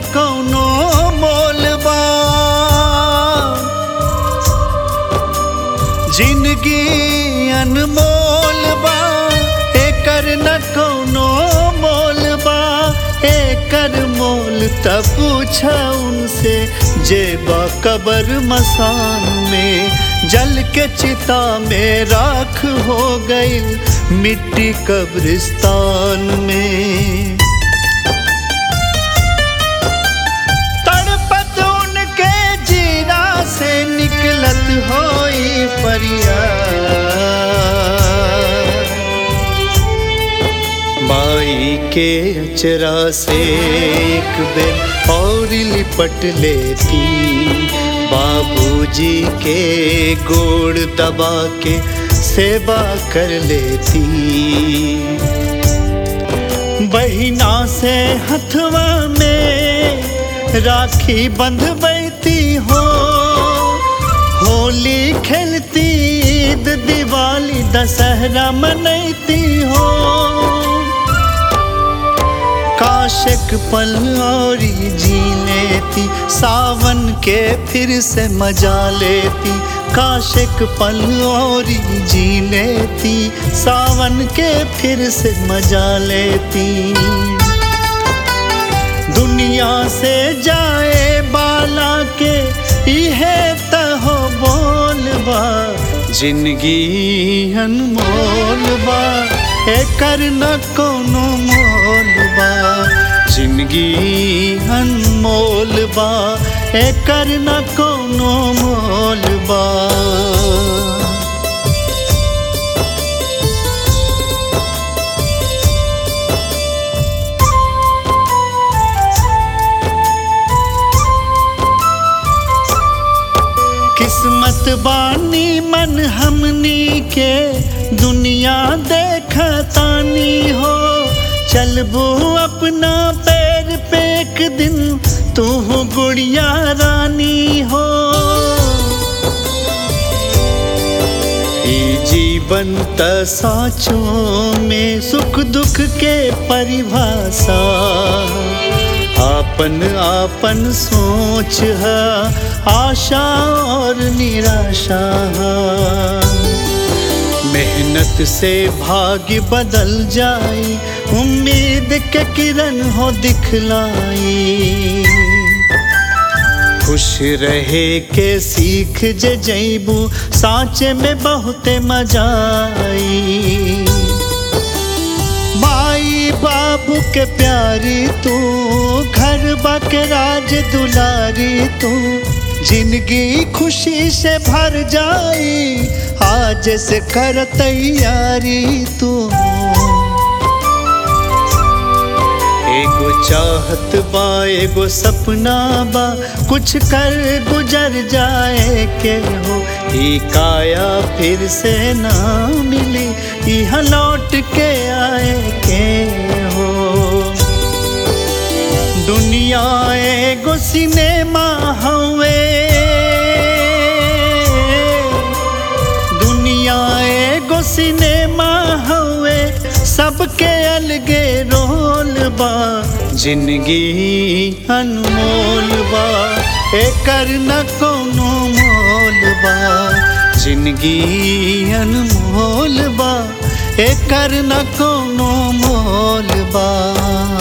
कौनो मोल बा जिंदगी अनमोल बा एकर न कौनो मोल बा एकर मोल त पूछ उनसे जे बा कबर मसान में जल के चिता में राख हो गई मिट्टी कब्रिस्तान में तड़पत उनके जीरा से निकलत होई फरियाद माई के अचरा से एक बेर और लिपट लेती बाबूजी के गोड़ दबा के सेवा कर लेती बहिना से हथवा में राखी बंधबैती हो होली खेलती ईद दिवाली दशहरा मनैती हो काशिक पल और जी लेती सावन के फिर से मजा लेती काशिक पल और जी लेती सावन के फिर से मजा लेती दुनिया से जाए बाला के इहे तहो बोलबा जिंदगी अनमोल बा एकर न कोनो मोल बा जिंदगी अनमोल बा एकर न कोनो मोल बा किस्मत बानी मन हमनी के दुनिया देखतानी हो चलबू अपना पैर पे एक दिन तू गुड़िया रानी हो ई जीवन त साचों में सुख दुख के परिभाषा आपन आपन सोच है आशा और निराशा मेहनत से भाग्य बदल जाई उम्मीद के किरण हो दिखलाई खुश रहे के सीख जे जैबू साँचे में बहुते मजा आई माई बाबू के प्यारी तू घर बाके राज दुलारी तू जिंदगी खुशी से भर जाई आज से कर तैयारी तू एगो चाहत बा एगो सपना बा कुछ कर गुजर जाए के हो ई काया फिर से ना मिली यहाँ लौट के आए के हो दुनिया एगो सिनेमा हवे दुनिया एगो सिनेमा हवे सबके अलगे रोल बा जिंदगी अनमोल बा एकर न कोनो मोल बा जिंदगी अनमोल बा एकर न कोनो मोल बा